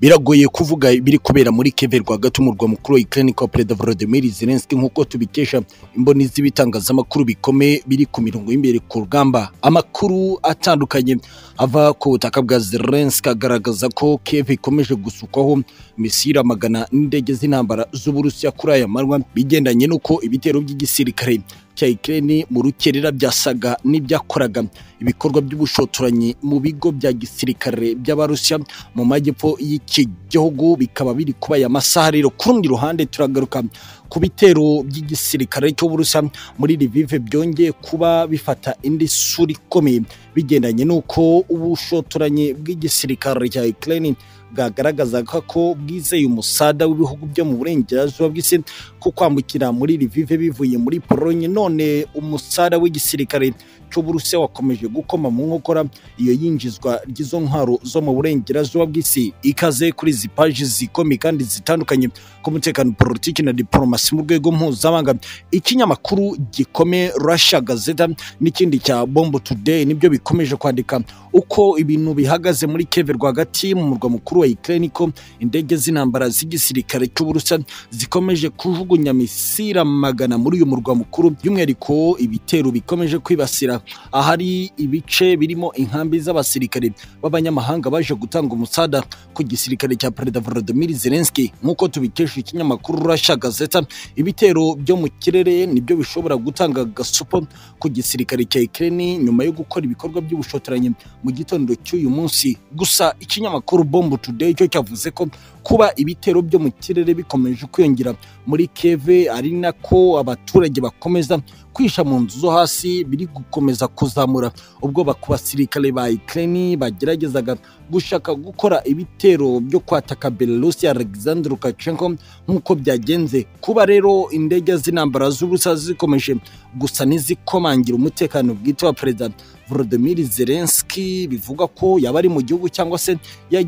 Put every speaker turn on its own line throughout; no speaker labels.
biragoye kuvuga ibiri kubera muri Kiev rwagati umurwa mukuru wa Ukraine kwa Perezida Volodymyr Zelensky nk'uko tubikesha imboni z'ibitangazamakuru bikomeye biri ku mirongo y'imbere ku rugamba amakuru atandukanye ava ku butaka bwa Zelensky agaragaza ko Kiev ikomeje gusukwaho misiri amagana n'indege z'intambara z'Uburusiya kuri aya manywa bigendanye n'uko ibitero by'igisirikare cya Ukraine mu rukerera byasaga n'ibyakoraga ibikorwa by'ubushotoranyi mu bigo bya gisirikare by'abarusiya mu majyepfo y'iki gihugu bikaba biri kuba aya masaha rero ku rundi ruhande turagaruka ku bitero by'igisirikare cy'uburusiya muri Lviv byongeye kuba bifata indi sura ikomeye bigendanye n'uko ubushotoranyi bw'igisirikare cya Ukraine bwagaragazaga ko bwizeye umusada w'ibihugu byo mu burengerazuba bw'isi ko kwambukira muri Lviv bivuye muri Pologne none umusada w'igisirikare cy'uburusiya wakomeje gukoma mu nkokora iyo yinjizwa ry'izo ntwaro zo mu burengerazuba bw'isi ikaze kuri izi paji zikomeye kandi zitandukanye ku mutekano politiki na diplomasi mu rwego mpuzamahanga ikinyamakuru gikomeye Russia Gazeta n'ikindi cya Bomb Today nibyo bikomeje kwandika uko ibintu bihagaze muri Kiev rwagati mu murwa mukuru wa Ukraine ko indege z'intambara z'igisirikare cy'uburusiya zikomeje kujugunya misira magana muri uyu murwa mukuru by'umwihariko ibitero bikomeje kwibasira ahari ibice birimo inkambi z'abasirikare b'abanyamahanga baje gutanga umusada ku gisirikare cya Perezida Volodymyr Zelensky nk'uko tubikesha ikinyamakuru Russia Gazeta ibitero byo mu kirere nibyo bishobora gutanga gasupo ku gisirikare cya Ukraine nyuma yo gukora ibikorwa by'ubushotoranyi mu gitondo cy'uyu munsi gusa ikinyamakuru Bomb Today cyo cyavuze ko kuba ibitero byo mu kirere bikomeje kwiyongera muri Kiev ari nako abaturage bakomeza kwisha mu nzu zo hasi biri gukomeza kuzamura ubwoba ku basirikare ba Ukraine bageragezaga gushaka gukora ibitero byo kwataka Belarus ya Alexander Lukashenko nk'uko byagenze kuba rero indege z'intambara z'ubusa zikomeje gusa n'izikomangira umutekano bwite wa Perezida Volodymyr Zelensky bivuga ko yaba ari mu gihugu cyangwa se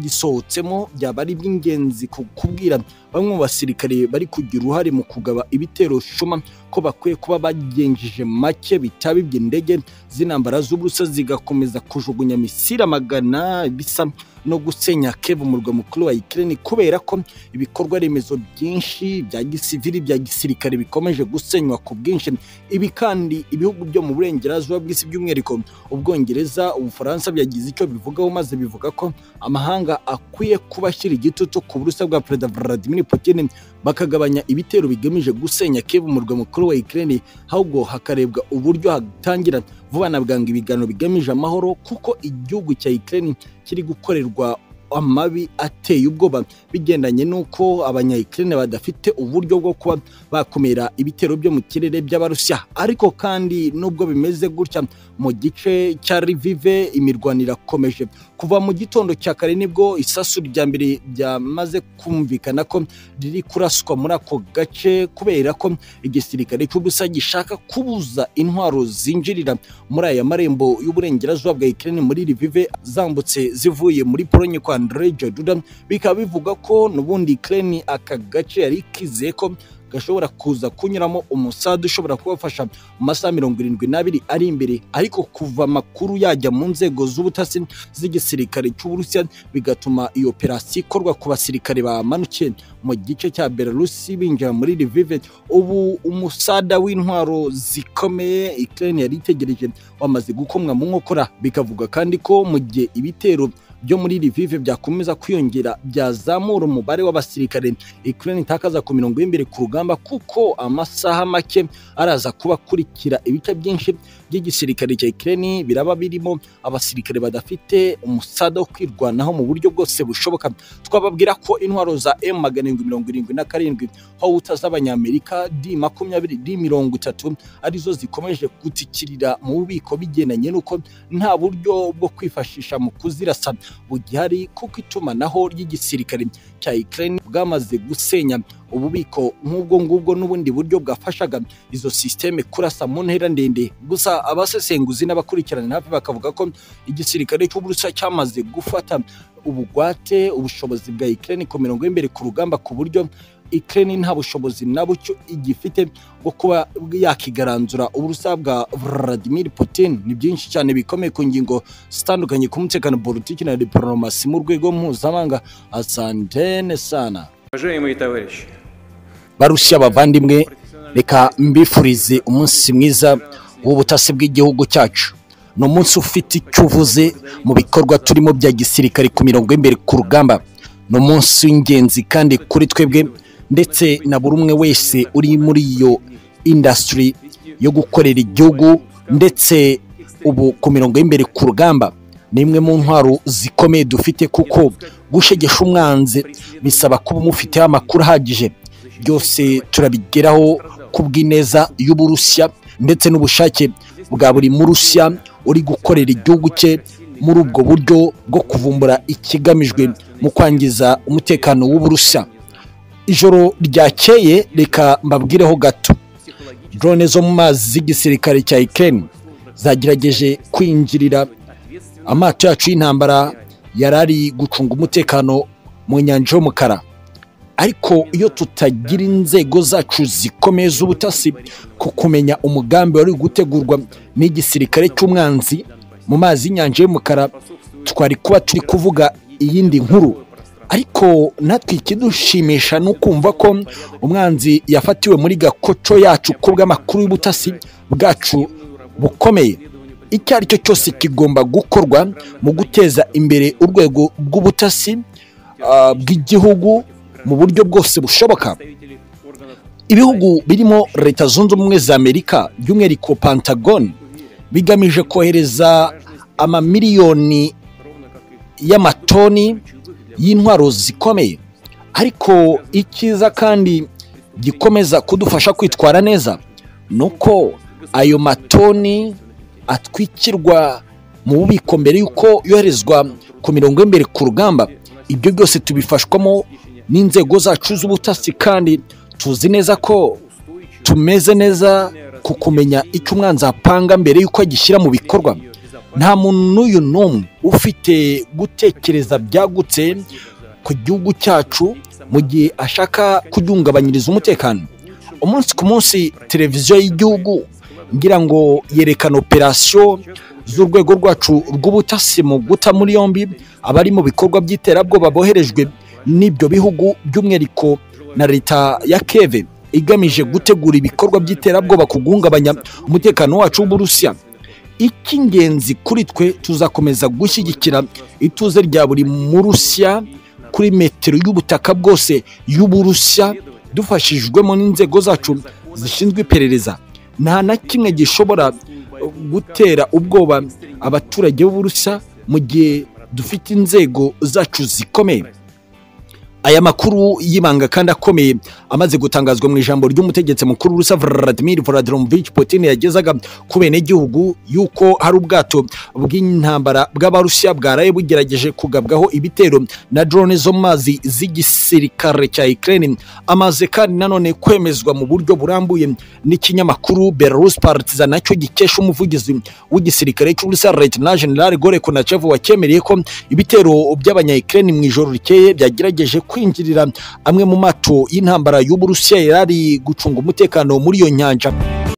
yagisohotsemo byaba ari iby'ingenzi kubwira bamwe mu basirikare bari kugira uruhare mu kugaba ibitero shuma ko bakwiye kuba bagenjeje make bitaba iby'indege z'intambara z'uburusa zigakomeza kujugunya misira magana bisa no gusenya Kiev umurwa mukuru wa Ukraine kubera ko ibikorwa remezo byinshi bya gisivili bya gisirikare bikomeje gusenywa ku bwinshi ibi kandi ibihugu byo mu burengerazuba bw'isi by'umwihariko ubwongereza ubufaransa byagize icyo bivugaho maze bivuga ko amahanga akwiye kuba ashyira igitutu ku burusa bwa perezida Vladimir Putin bakagabanya ibitero bigamije gusenya Kiev umurwa mukuru wa Ukraine ahubwo hakarebwa uburyo hatangira vuba na bwangu ibiganiro bigamije amahoro kuko igihugu cya Ukraine kiri gukorerwa amabi ateye ubwoba bigendanye n'uko abanyayikirine badafite uburyo bwo kuba bakumira ibitero byo mu kirere by'abarusiya ariko kandi nubwo bimeze gutya mu gice cya rivive imirwano irakomeje kuva mu gitondo cya kare nibwo isasu rya mbere byamaze kumvikana ko riri kuraswa muri ako gace kubera ko igisirikare cy'ubusa gishaka kubuza intwaro zinjirira muri aya marembo y'uburengerazuba bwa ikirere muri rivive zambutse zivuye muri polonye kwa Andre Jaduda bikaba bivuga ko n'ubundi Ukraine aka gace yari kizeye ko gashobora kuza kunyuramo umusada ushobora kubafasha mu masaha mirongo irindwi n'abiri ari imbere ariko kuva amakuru yajya mu nzego z'ubutasi z'igisirikare cy'uburusiya bigatuma iyo operasiyo ikorwa ku basirikare bamanukiye mu gice cya belarusi binjira muri rivive ubu umusada w'intwaro zikomeye Ukraine yari itegereje wamaze gukomwa mu nkokora bikavuga kandi ko mu gihe ibitero byo muri Lviv byakomeza kwiyongera byazamura umubare w'abasirikare Ukraine itakaza ku mirongo y'imbere ku rugamba kuko amasaha make araza kuba akurikira ibice byinshi by'igisirikare cya Ukraine biraba birimo abasirikare badafite umusada wo kwirwanaho mu buryo bwose bushoboka twababwira ko intwaro za M777 Howitzers z'abanyamerika D20 D30 arizo zikomeje gutikirira mu bubiko bigendanye n'uko nta buryo bwo kwifashisha mu kuzirasa bugihari kuko itumanaho ry'igisirikare cya Ukraine bwamaze gusenya ububiko nk'ubwo ngubwo n'ubundi buryo bwafashaga izo sisiteme kurasa mu ntera ndende gusa abasesenguzi n'abakurikirana hafi bakavuga ko igisirikare cy'uburusiya cyamaze gufata ubugwate ubushobozi bwa Ukraine ku mirongo y'imbere ku rugamba ku buryo Ukraine nta bushobozi na bucyo igifite bwo kuba yakigaranzura uburusiya bwa Vladimir Putin ni byinshi cyane bikomeye ku ngingo zitandukanye ku mutekano politiki na diplomasi mu rwego mpuzamahanga asantene sana
Уважаемые товарищи,
barusya bavandimwe reka mbifurize umunsi mwiza w'ubutasi bw'igihugu cyacu ni umunsi ufite icyo uvuze mu bikorwa turimo bya gisirikare ku mirongo y'imbere ku rugamba ni umunsi w'ingenzi kandi kuri twebwe ndetse na buri umwe wese uri muri iyo indasitiri yo gukorera igihugu ndetse ubu ku mirongo y'imbere ku rugamba ni imwe mu ntwaro zikomeye dufite kuko gushegesha umwanzi bisaba kuba umufiteho amakuru ahagije byose turabigeraho ku bw'ineza y'uburusiya ndetse n'ubushake bwa buri murusiya uri gukorera igihugu cye muri ubwo buryo bwo kuvumbura ikigamijwe mu kwangiza umutekano w'uburusiya ijoro ryakeye reka mbabwireho gato drone zo mu mazi z'igisirikare cya Ukraine zagerageje kwinjirira amato yacu y'intambara yari ari gucunga umutekano mu nyanja y'umukara ariko iyo tutagira inzego zacu zikomeye z'ubutasi ku kumenya umugambi wari gutegurwa n'igisirikare cy'umwanzi mu mazi y'inyanja y'umukara twari kuba turi kuvuga iyindi nkuru ariko natwe ikidushimisha ni ukumva ko umwanzi yafatiwe muri gakoco yacu ku bw'amakuru y'ubutasi bwacu bukomeye icyo ari cyo cyose kigomba gukorwa mu guteza imbere urwego rw'ubutasi ah, bw'igihugu mu buryo bwose bushoboka ibihugu birimo leta zunze ubumwe za amerika by'umwihariko pentagon bigamije kohereza amamiliyoni y'amatoni y'intwaro zikomeye ariko icyiza kandi gikomeza kudufasha kwitwara neza ni uko ayo matoni atwikirwa mu bubiko mbere y'uko yoherezwa ku mirongo y'imbere ku rugamba ibyo byose tubifashwamo n'inzego zacu z'ubutasi kandi tuzi neza ko tumeze neza ku kumenya icyo umwanzi apanga mbere y'uko agishyira mu bikorwa nta muntu n'uyu n'umwe ufite gutekereza byagutse ku gihugu cyacu mu gihe ashaka kuduhungabanyiriza umutekano umunsi ku munsi televiziyo y'igihugu ngira ngo yerekana operasiyo z'urwego rwacu rw'ubutasi mu guta muri yombi abari mu bikorwa by'iterabwoba boherejwe n'ibyo bihugu by'umwihariko na leta ya keve igamije gutegura ibikorwa by'iterabwoba ku guhungabanya umutekano wacu w'uburusiya icy'ingenzi kuri twe tuzakomeza gushyigikira ituze rya buri murusiya kuri metero y'ubutaka bwose y'uburusiya dufashijwemo n'inzego zacu zishinzwe iperereza nta na kimwe gishobora gutera ubwoba abaturage b'uburusiya mu gihe dufite inzego zacu zikomeye aya makuru y'ibanga kandi akomeye amaze gutangazwa mu ijambo ry'umutegetsi mukuru rusa Vladimir Vladimirovich Putin yagezaga ku benegihugu yuko hari ubwato bw'intambara bw'abarusiya bwaraye bugerageje kugabwaho ibitero na drone zo mu mazi z'igisirikare cya Ukraine amaze kandi nanone kwemezwa mu buryo burambuye n'ikinyamakuru Belarus Partizan nacyo gikesha umuvugizi w'igisirikare cy'Uburusiya Lieutenant General Gore Konachev wakemereye ko ibitero by'abanya-Ukraine mu ijoro rikeye byagerageje kwinjirira amwe mu mato y'intambara y'Uburusiya yari ari gucunga umutekano muri iyo nyanja